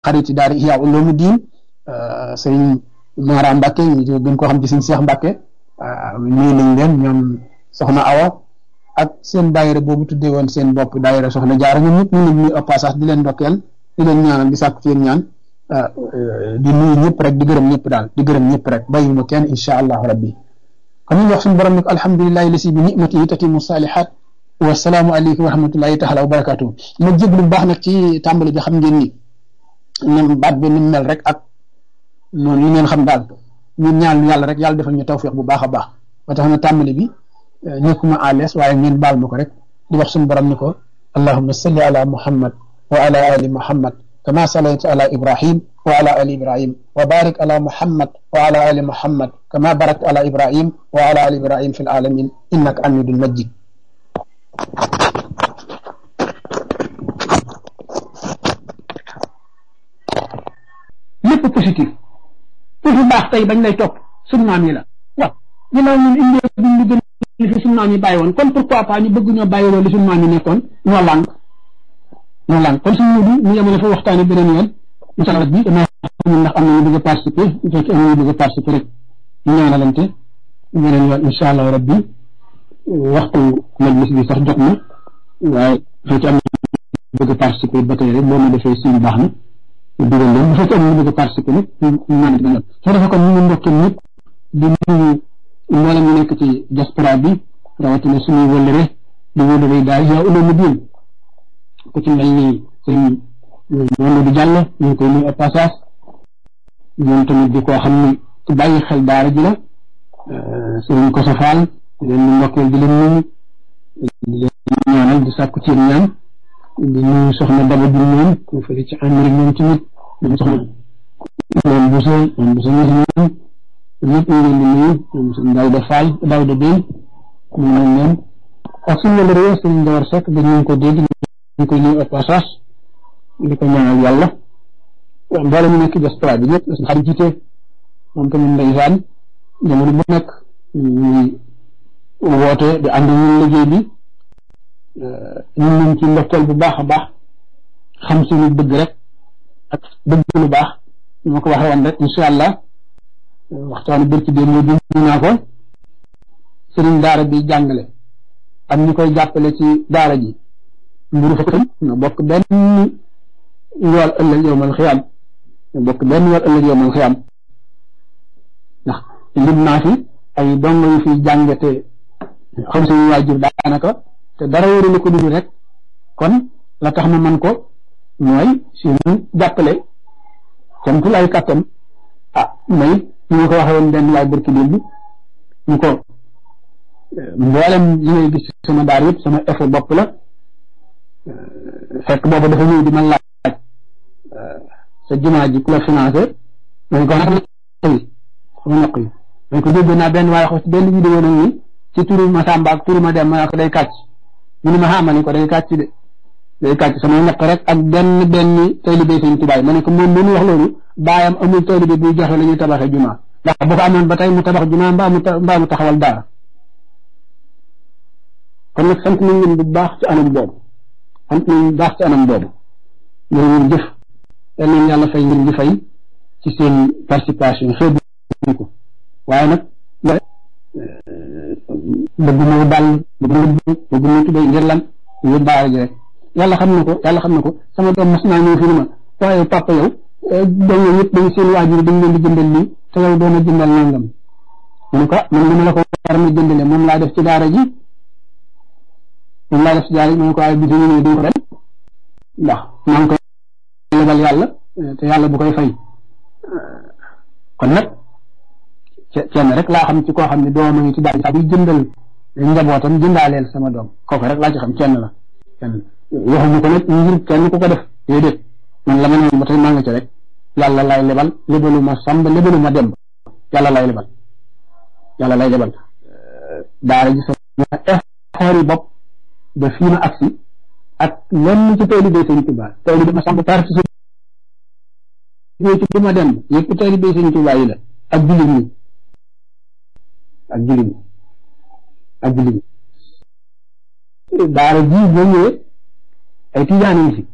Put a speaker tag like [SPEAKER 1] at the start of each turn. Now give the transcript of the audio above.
[SPEAKER 1] xariti daara Ihya Ulumuddin sëriñ Mara Mbacke ñu gën koo xam ci sëriñ Cheikh Mbacke nuyu nañ leen ñoom soxna Awa ak seen daayira boobu tuddee woon seen bopp daayira soxna jaara ñoom ñëpp ñu leen nuyu au passage di leen ndokkeel di leen ñaanal di sàkku ci yéen ñaan di nuyu ñëpp rek di gërëm ñëpp daal di gërëm ñëpp rek bàyyiwuma kenn incha allahu rabbi kon ñu wax suñu borom ne ko alhamdulilahi lasi bi nimatihi tatimu salihat wasalaamu aleykum wa rahmatullahi taala wa barakatuhu ma jéglu bu baax nag ci tàmbali bi xam ngeen ni ñoom baat bi ni mel rek ak noonu ñu ngeen xam daal ñun ñaan yàlla rek yàlla defal ñu tawfiq bu baax a baax ba tax na tàmbali bi nekkuma à l'aise waaye ngeen baal ma ko rek di wax suñu borom ni ko allahumma salli ala muhammad wa ala ali muhammad kama sallayta ala ibrahim wa ala ali ibrahim wa barik ala muhammad wa ala ali muhammad kama barakta ala ibrahim wa ala ali ibrahim fi alamin innaka hamidun majid lépp positif toujours baax tey bañ lay topp suñu maam yi la waaw ginnaaw ñun indee buñ lu gën li fi suñu maam yi bàyyi woon kon pourquoi pas ñu bëgg ñoo bàyyi loolu li suñu maam yi nekkoon ñoo lànk ñoo lànk kon suñu mudu ñu yemale fa waxtaane beneen yoon incha allah bi dama xamul ndax am na ñu bëgg a participer bu fekkee am na ñu bëgg a participer rek ñu ñaanalante beneen yoon incha allah rabbi waxtu majlis bi sax jot na waaye bu fekkee am na bëgg a participer ba tey rek boo ma defee suñu baax na dugal leen bu fekkee am na bëgg a participer nag ñu naan it ba soo defee kon ñu ngi ndokkee ñëpp di nuyu mboolem ñu nekk ci diaspora bi rawatina suñuy wëllëre di wëllëre daal yaa uloomu diin ku ci mel ni sëñ Mamadou Diallo ñu ngi koy nuyu au passage ñoom tamit di koo xam ni ku bàyyi xel daara ji la sëriñ Koso Fall di leen di ndokkeel di leen nuyu di leen ñaanal di sàkku ci ñaan di nuyu soxna Daba Diouf moom ku fële ci Amérique moom tamit moom soxna moom Bousso moom Bousso ñoom ñëpp ñu leen di nuyu ñoom sëñ Daouda Fall Daouda Bey ñu nañ leen ak suñu la réew sëñ Ndawar Seck dañu ko dégg ñu koy nuyu au passage di ko ñaanal yàlla mboole ñu nekk diaspora bi ñëpp suñu xarit jiite moom tamit ndeysaan jamono bu nekk ñuy woote di ànd ñun liggéey bi ñun ñu ci ndokkeel bu baax a baax xam suñu bëgg rek ak bëgg lu baax ñu ma ko waxee woon rek incha allah waxtaanu bërki démb ñu ñu naa ko sëriñ daara bi jàngale ak ñu koy jàppale ci daara ji mburu fa tam ñoo bokk benn yool ëllëg yowmal xiyaam ñoo bokk benn yool ëllëg yowmal xiyaam ndax lim naa fi ay dongo yu fi jàngate xam suñu waajur daanaka te dara wóorul ko dugg rek kon la tax na man ko mooy suñu jàppale comme tul ay kàttan ah may ñu nga ko waxee woon benn waay barki démb ñu ko mboolem li ngay gis sama daar yëpp sama effort bopp la fekk boobu dafa ñëw di ma laaj sa jumaa ji ku la financé dañ ko xam yi sama ñaq yi dañ ko dégg naa benn waaye xos benn vidéo nag ni ci turu ma Samba ak turu ma dem ma ko day kàcc mu ne ma xamal ni ko day kàcc de day kàcc sama ñaq rek ak benn benn taalibe sëñ tubaay ma ne ko moom mënu wax loolu baayam amul taalibe buy joxe la ñuy tabaxee jumaa ndax bu ko amoon ba tey mu tabax jumaa mbaa mu mbaa mu taxawal daara kon nag sant nañ leen bu baax ci anam boobu sant nañ bu baax ci anam boobu ñoo ngeen jëf yal nañ yàlla fay ngeen di fay ci seen participation xeebu ko waaye nag bëgg moo dal bëgg moo bëgg moo tubéy ngir lan ñu baara ji rek yàlla xam na ko yàlla xam na ko sama doom mas naa ñëw fi ni ma waaye papa yow doom yooyu yëpp dañ seen waajur dañ leen di jëndal lii te yow doon a jëndal nangam mu ne ko man li ma la ko war na jëndale moom laa def ci daara ji moom laa def ci daara ji mu ne ko waaye bi ñu ñëwee duñ ko ren ndax maa ngi koy lebal yàlla te yàlla bu koy fay kon nag kenn rek laa xam ci koo xam ne doom a ngi ci daara ji saa buy jëndal njabootam jëndaaleel sama doom kooku rek laa ci xam kenn la kenn waxuñu ko nag ngir kenn ku ko def déedéet man la ma ne ba tey maa nga ci rek yàlla lay lebal lebalu ma sàmb lebalu ma demb yàlla lay lebal yàlla lay lebal daara ji sama effort yi bopp ba fii ma agsi ak lenn ci taalibe Sëñ Tuubaa taalibe ma sàmb parti ci du ma demb yëpp taalibe Sëñ Tuubaa yi la ak jullit ñi ak jullit ñi ak jullit ñi daara ji boo ñëwee ay tijaan yi fi